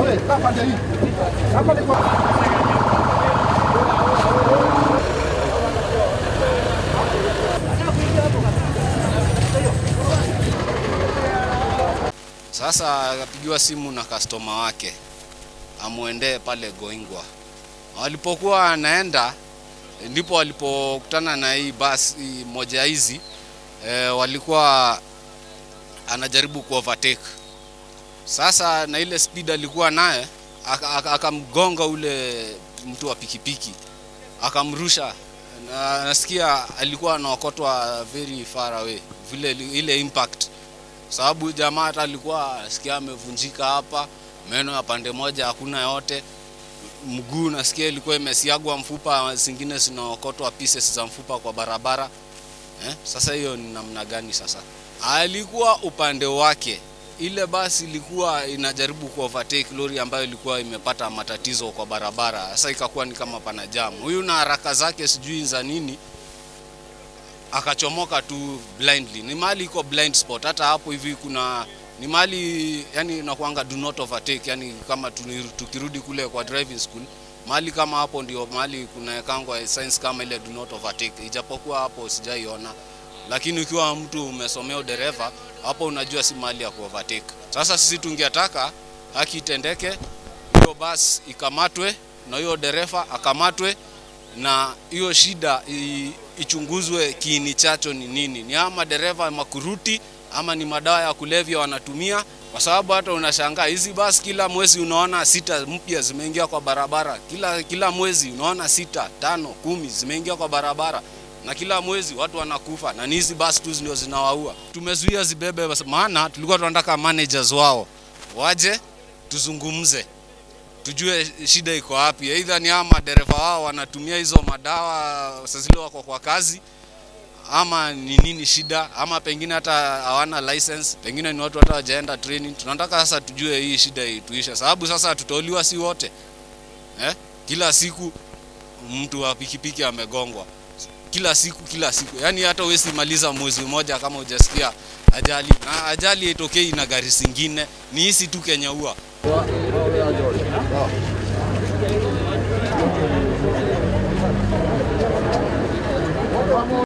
Sasa akapigiwa simu na customer wake amwendee pale Goingwa. Walipokuwa anaenda ndipo walipokutana na hii basi moja hizi e, walikuwa anajaribu ku overtake. Sasa na ile speed alikuwa naye aka- aka- akamgonga ule mtu wa pikipiki akamrusha, na nasikia alikuwa anaokotwa very far away, vile ile impact sababu jamaa hata alikuwa nasikia amevunjika hapa, meno ya pande moja hakuna yote, mguu nasikia ilikuwa imesiagwa mfupa, zingine zinaokotwa pieces za mfupa kwa barabara eh. Sasa hiyo ni namna gani? Sasa alikuwa upande wake, ile basi ilikuwa inajaribu ku overtake lori ambayo ilikuwa imepata matatizo kwa barabara. Sasa ikakuwa ni kama pana jamu, huyu na haraka zake sijui za nini akachomoka tu blindly. Ni mahali iko blind spot, hata hapo hivi kuna ni mahali yani nakuanga do not overtake, yani kama tuni- tukirudi kule kwa driving school mahali kama hapo ndio mahali kunawekangwa signs kama ile do not overtake, ijapokuwa hapo sijaiona, lakini ukiwa mtu umesomea udereva hapo unajua si mahali ya kuovertake. Sasa sisi tungetaka haki itendeke, hiyo basi ikamatwe na hiyo dereva akamatwe na hiyo shida i- ichunguzwe kiini chacho ni nini, ni ama dereva makuruti ama ni madawa ya kulevya wanatumia, kwa sababu hata unashangaa hizi basi kila mwezi unaona sita mpya zimeingia kwa barabara, kila kila mwezi unaona sita, tano, kumi zimeingia kwa barabara na kila mwezi watu wanakufa, na ni hizi basi tu ndio zinawaua. Tumezuia zibebe, maana tulikuwa tunataka managers wao waje tuzungumze tujue shida iko wapi. Aidha ni ama madereva wao wanatumia hizo madawa saa zile wako kwa kazi, ama ni nini shida, ama pengine hata hawana license, pengine ni watu hata wajaenda training. Tunataka sasa tujue hii shida ituishe, sababu sasa tutauliwa si wote eh? Kila siku mtu wa pikipiki amegongwa kila siku kila siku, yaani hata huwezi maliza mwezi mmoja kama hujasikia ajali, na ajali haitokei na gari zingine, ni hisi tu Kenya huwa